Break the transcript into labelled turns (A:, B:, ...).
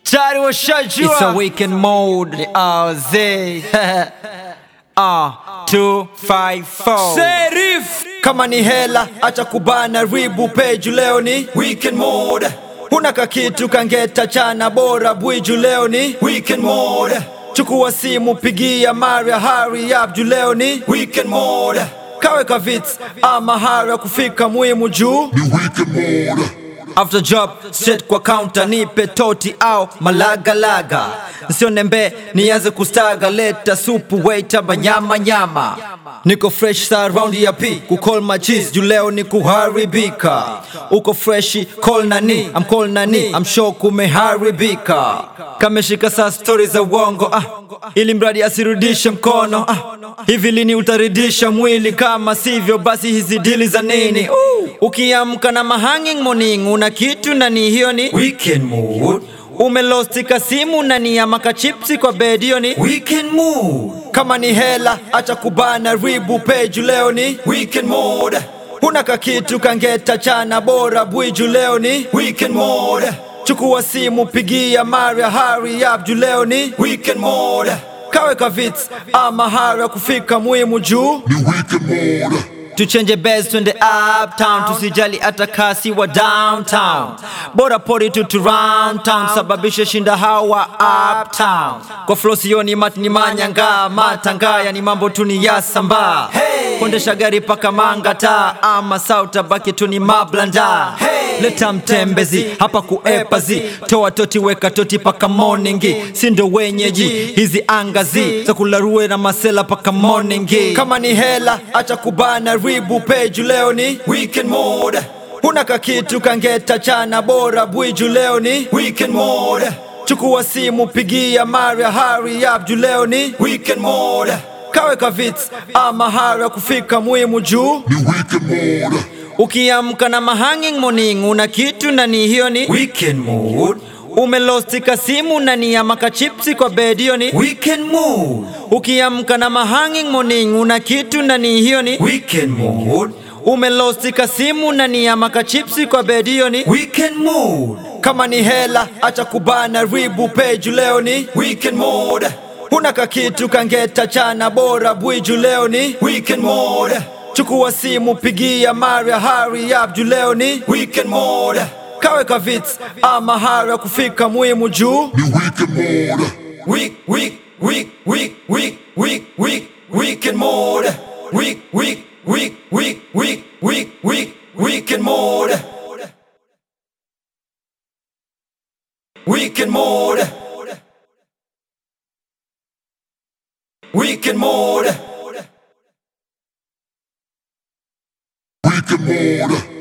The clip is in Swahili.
A: tayari washajua
B: It's a weekend mode.
A: ni aze
B: Uh, two, five, four.
A: Serif
C: kama ni hela acha kubana ribu peju leo ni weekend mode huna kakitu kangeta chana bora bwiju leo ni weekend mode chukua simu pigia maria hari abju leo ni weekend mode kawe kavits ama hari ya kufika muhimu juu
D: ni weekend mode
C: after job straight kwa counter nipe toti au malagalaga nsionembe nianze kustaga leta supu waiter banyama nyama niko fresh sa round ya p kucall my cheese juu leo ni kuharibika uko freshi call nani I'm call nani I'm sure kumeharibika kameshika saa stori za uongo ah, ili mradi asirudishe mkono ah, hivi lini utaridisha mwili kama sivyo basi hizi dili za nini uh, ukiamka na mahanging morning una kitu nani hiyo ni weekend mood umelostika simu nani ya makachipsi kwa bed hiyo ni weekend mood kama ni hela acha kubana ribu peju leo ni weekend mode huna kakitu kangeta chana bora bwiju leo ni weekend mode chukua simu pigia maria hari abju leo ni weekend mode kawe kavits ama hari ya kufika muhimu juu
D: ni weekend mode
C: tuchenje bes twende uptown tusijali hata kasi wa downtown bora pori tu tu round town sababishe shinda hawa uptown kwa flow sioni mat ni manyanga matangaya ni mambo tu ni ya samba hey. kuendesha gari paka mangata ama sauta baki tu ni mablanda hey. leta mtembezi hapa kuepazi toa toti weka toti paka morningi sindo wenyeji hizi angazi za kularue na masela paka morningi kama ni hela acha kubana ribu peju leo ni weekend mode huna kakitu kangeta chana bora bwiju leo ni weekend mode chukua simu pigia maria hari abju leo ni weekend mode kawe kavits ama hari ya kufika muhimu juu
D: ni weekend mode
C: ukiamka na mahanging morning una kitu nani hiyo ni weekend mood umelostika simu nani ya makachipsi kwa bed hiyo ni weekend mood ukiamka na mahanging morning una kitu nani hiyo ni weekend mood umelostika simu nani ya makachipsi kwa bed hiyo ni weekend mood kama ni hela acha kubana ribu peju leo ni weekend mode huna kakitu kangeta chana bora bwiju leo ni weekend mode chukua simu pigia maria hari abju leo ni weekend mode kawe kavits ama hari ya kufika muhimu juu
D: ni weekend mode
C: week, week, week, week, week, week, week, weekend mode. Week, week, week, week, week, week, week, weekend mode. Weekend mode. Weekend mode.
D: weekend mode